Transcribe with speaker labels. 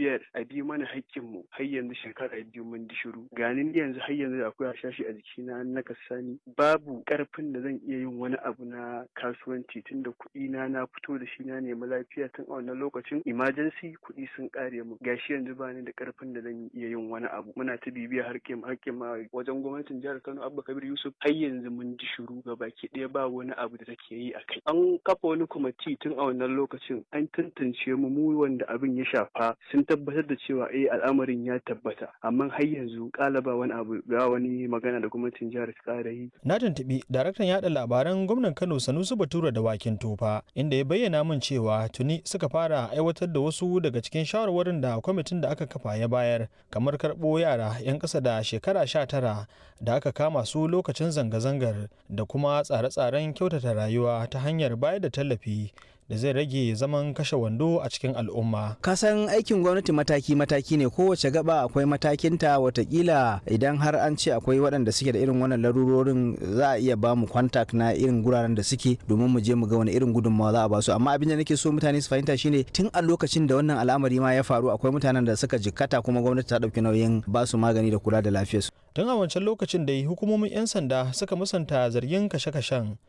Speaker 1: bibiyar a bi mana haƙƙinmu har yanzu shekara biyu mun di shiru ganin yanzu har yanzu akwai hashashi a jikina na kasani babu ƙarfin da zan iya yin wani abu na kasuwanci tunda kuɗi na na fito da shi na nemi lafiya tun a wannan lokacin emergency kuɗi sun ƙare mu gashi yanzu ba ni da ƙarfin da zan iya yin wani abu muna ta bibiya harkin harkin ma wajen gwamnatin jihar Kano Abba Kabir Yusuf har yanzu mun ji shiru ga baki ɗaya ba wani abu da take yi a kai an kafa wani kwamiti tun a wannan lokacin an tantance mu mu wanda abin ya shafa sun tabbatar da cewa eh al'amarin ya tabbata amma har yanzu ƙalaba wani abu ba wani magana da gwamnatin jihar ta ƙara yi
Speaker 2: Na tuntuɓi daraktan yaɗa labaran gwamnan Kano Sanusi Bature da Wakin Tofa inda ya bayyana min cewa tuni suka fara aiwatar da wasu daga cikin shawarwarin da kwamitin da aka kafa ya bayar kamar karɓo yara 'yan ƙasa da shekara sha tara da aka kama su lokacin zanga-zangar da kuma tsare-tsaren kyautata rayuwa ta hanyar bayar da tallafi da zai rage zaman kashe wando a cikin al'umma.
Speaker 3: kasan aikin gwamnati mataki-mataki ne kowace gaba akwai matakinta watakila idan har an ce akwai waɗanda suke da irin wannan larurorin za a iya ba mu kwantak na irin guraren da suke domin mu je mu ga wani irin gudunmawa za a ba su amma abin da nake so mutane su fahimta shine tun a lokacin da wannan al'amari ma ya faru akwai mutanen da suka jikkata kuma gwamnati ta ɗauki nauyin ba su magani da kula da lafiyarsu
Speaker 2: Tun a wancan lokacin da hukumomin 'yan sanda suka musanta zargin kashe-kashen